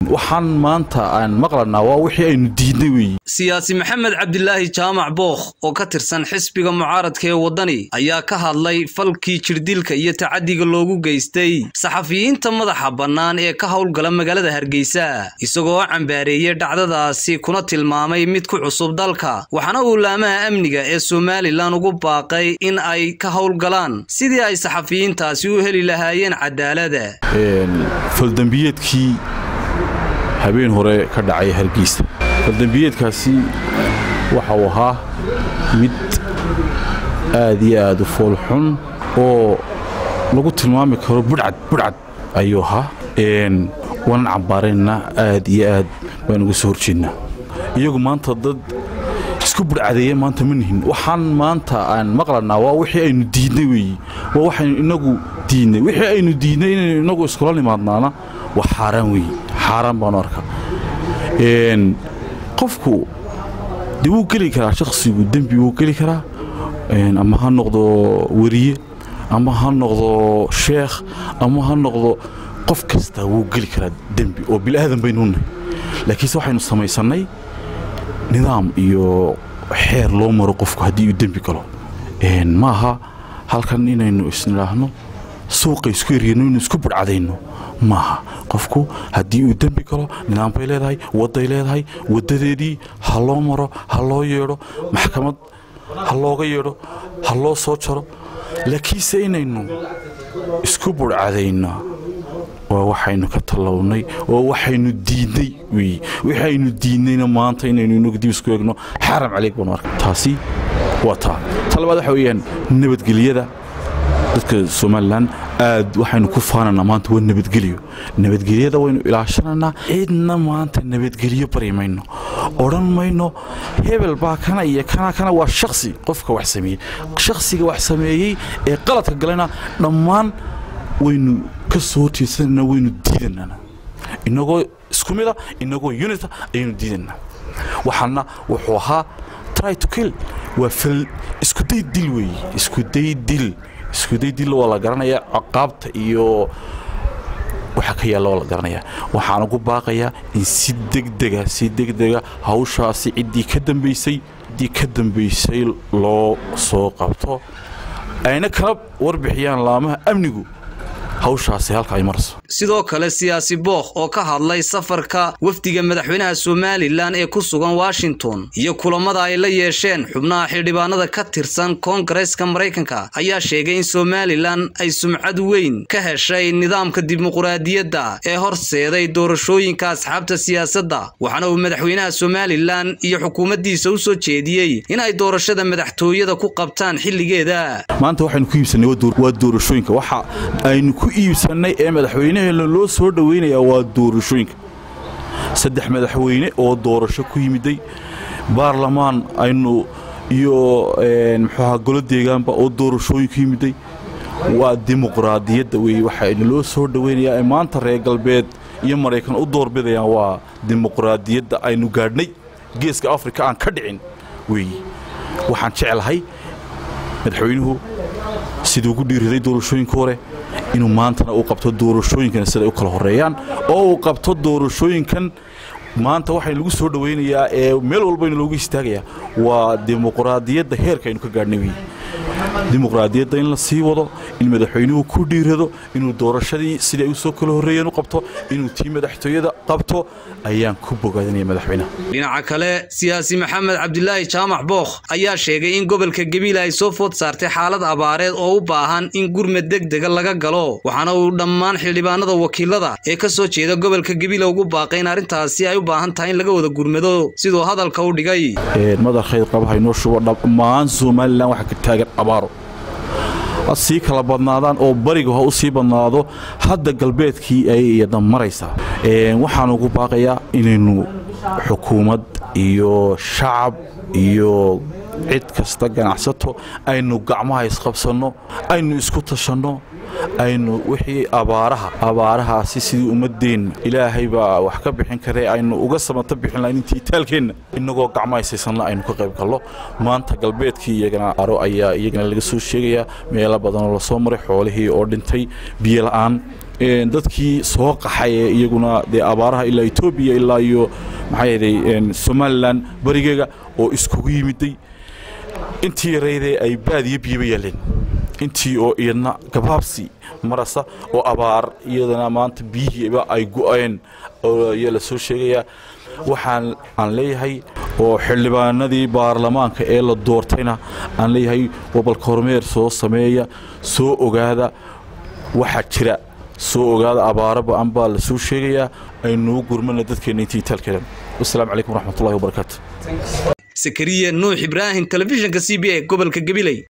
waxaan maanta aan maqlanaa waa wixii aynu diidnay weeye siyaasi maxamed cabdilaahi jaamac bookh oo ka tirsan xisbiga mucaaradka ee waddani ayaa ka hadlay falkii jirdilka iyo tacadiga loogu geystay saxafiyiinta madaxa bannaan ee ka howlgala magaalada hargeysa isagoo cambaareeyey dhacdadaasi kuna tilmaamay mid ku cusub dalka waxaana uu laamaha amniga ee somalilan ugu baaqay in ay ka howlgalaan sidii ay saxafiyiintaasi u heli lahaayeen cadaalada faldembiyeedkii habeen hore ka dhacay hargeysa faldembiyeedkaasi waxa uu ahaa mid aad iyo aad u foolxun oo lagu tilmaami karo budhcad budhcad ayuu ahaa waanan cambaaraynaa aad iyo aad baan uga soo horjeednaa iyagu maanta dad isku budhcadeeya maanta ma nihin waxaan maanta aan maqlanaa waa wixii aynu diidnay weeye waa waxaynu inagu diidnay wixii aynu diidnay inaynu inagu iskula nimaadnaana waa xaaraan weeye xaaraan baanu arkaa qofku de wuu geli karaa shakhsigu dembi wuu geli karaa ama ha noqdo weriye ama ha noqdo sheekh ama ha noqdo qof kasta wuu geli karaa dembi oo bilaadan baynu nahay laakiinse waxaynu samaysannay nidaam iyo xeer loo maro qofku haddii uu dembi galo maaha halkan inaynu isnidhaahno suuqa isku eryano inu isku budhcadayno maaha qofku haddii uu dembi galo nidaam bay leedahay wadday leedahay waddadeedii ha loo maro ha loo yeedho maxkamad ha looga yeedho ha loo soo jaro laakiinse inaynu isku budhcadayno waa waxaynu ka tallawnay oo waxaynu diidnay weye waxaynu diidnayna maanta inaynu inagu dib isku eegno xaram caleyg baanu arka taasi waa taa ta labaad waxa weeyaan nabadgelyada dadka somalilan aad waxaynu ku faananaa maanta waa nabadgelyo nabadgelyada waynu ilaashananaa cidna maanta nabadgelyo bari mayno odhan mayno hebel baa kana iyo kana kana waa shaksi qofka wax sameeyey shakhsiga wax sameeyey ee qaladka galena dhammaan waynu ka soo horjeedsanana waynu diidanana inagoo isku mida inagoo unita ayaynu diidanaa waxaana wuxuu ahaa try to kill waa fal iskuday dil weeye iskuday dil iskuday dil waa la garanayaa caqaabta iyo waxa ka yaalla waa la garanayaa waxaan ugu baaqayaa in si degdega si degdega hawshaasi ciddii ka dambaysay ciddii ka dambaysay loo soo qabto ayna kala warbixiyaan laamaha amnigu hawshaasi halka ay marayso sidoo kale siyaasi bookh oo ka hadlay safarka wafdiga madaxweynaha somalilan ee ku sugan washington iyo kulamada ay la yeesheen xubnaha xildhibaanada ka tirsan koongareeska maraykanka ayaa sheegay in somalilan ay sumcad weyn ka heshay nidaamka dimuquraadiyadda ee horseeday doorashooyinka asxaabta siyaasadda waxaana uu madaxweynaha somalilan iyo xukuumaddiisa u soo jeediyey in ay doorashada madaxtooyada ku qabtaan xilligeeda maanta waxaynu ku iibsannay waa doorashooyinka waxa aynu ku iibsannay ee madaxweynaheena loo soo dhowaynayaa waa doorashooyinka saddex madaxweyne oo doorasho ku yimiday baarlamaan aynu iyo muxuuaha golo deegaanba oo doorashooyin ku yimiday waa dimuqraadiyadda weeye waxaynu loo soo dhowaynayaa ee maanta reer galbeed iyo maraykan u doorbidayaan waa dimuqraadiyadda aynu gaadhnay geeska afrika aan ka dhicin weeye waxaan jeclahay madaxweynuhu siduu ugu dhiiriday doorashooyinka hore inuu maantana uu qabto doorashooyinkan siday u kala horeeyaan oo uu qabto doorashooyinkan maanta waxaynu lagu soo dhowaynayaa ee meel walbaynu loogu istaagayaa waa dimuqraadiyadda heerka aynu ka gaadhnay weye dimuqraadiyadda in la sii wado in madaxweynuhu ku dhiirado inuu doorashadii sidii ay u soo kala horreeyeen u qabto inuu tii madaxtooyada qabto ayaan ku bogaadinaya madaxweynaha dhinaca kale siyaasi maxamed cabdilaahi jaamac bookh ayaa sheegay in gobolka gabiila ay soo food saartay xaalad abaareed oo u baahan in gurmad degdega laga galo waxaana uu dhammaan xildhibaanada wakiilada ee ka soo jeeda gobolka gabiila ugu baaqay in arrintaasi ay u baahan tahay in laga wada gurmado siduu hadalka u dhigay madaxayd qabaha inoo shubo dhammaan somalilan waxaa ka taagan abaaro ha sii kala badnaadaan oo bariga ha u sii badnaado hadda galbeedkii ay iyada maraysaa waxaan ugu baaqayaa inaynu xukuumad iyo shacab iyo cid kasta ganacsato aynu gacmaha isqabsanno aynu isku tashanno aynu wixii abaaraha abaarahaasi sidii ummadeenna ilaahay baa wax ka bixin karee aynu uga samata bixin lahayn intii itaalkeenna innagoo gacmo haysaysanna aynu ka qayb gallo maanta galbeedkii iyagana aro ayaa iyagana laga soo sheegayaa meelo badanoo lasoo maray xoolihii oo dhintay biyo la'aan dadkii soo qaxay ee iyaguna dee abaaraha ilaa etoobiya ilaa iyo maxaa yeelay somalilan barigeega oo iskugu yimiday intii yaraydee ay baadiyo biyaba yaaleen intii oo iyadna gabaabsi marasa oo abaar iyadana maanta biyihiiba ay go'een ayaa la soo sheegayaa waxaan aan leeyahay oo xildhibaanadii baarlamaanka ee la doortayna aan leeyahay wabalka hormeer soo sameeya soo ogaada waxaa jira soo ogaada abaaro ba-an baa la soo sheegayaa aynuu gurmana dadkeenna intii itaalkeedan wasalaamu calaykum waraxmatullahi wabarakaatu sakariya nuux ibraahim telefishinka c b a gobolka gabiley